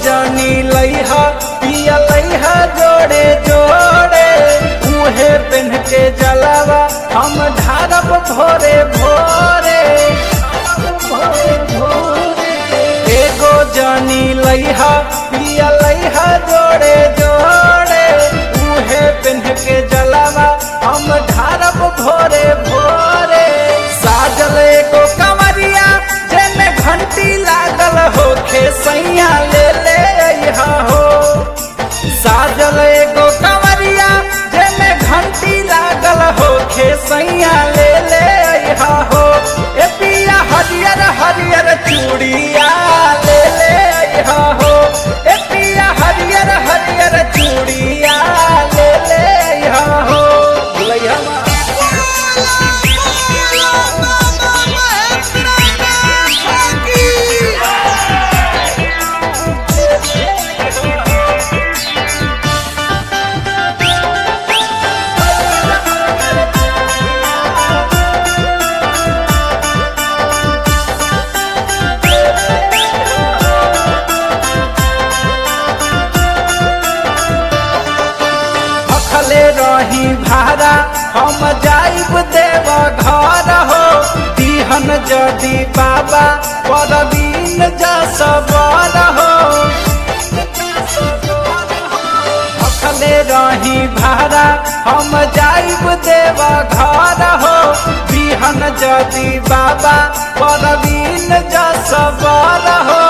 जनी लैहा पिया लैहा जोड़े जोड़े उहे पेन के जलावा हम ढारब भोरे भोरे भोरे भोरे एगो जनी लैहा पिया लैहा जोड़े जोड़े उहे पेन के जलावा हम ढारब भोरे भोरे साजल एगो कमरिया जेने घंटी लागल होखे सैया ले ले अइहा हो साजल एगो कमरिया जेने घंटी लागल होखे सैया ले ले अइहा हो ए पिया हरियर हरियर चूड़िया ले ले अइहा हो ए पिया हरियर हरियर चूड़िया ले ले अइहा हो लइहा मा भखले रही भारा हम जाइब देव घर हो दिहन जदि बाबा परवीन जसबर हो भखले रही भारा हम जाइब देव घर हो दिहन जदि बाबा परवीन जसबर हो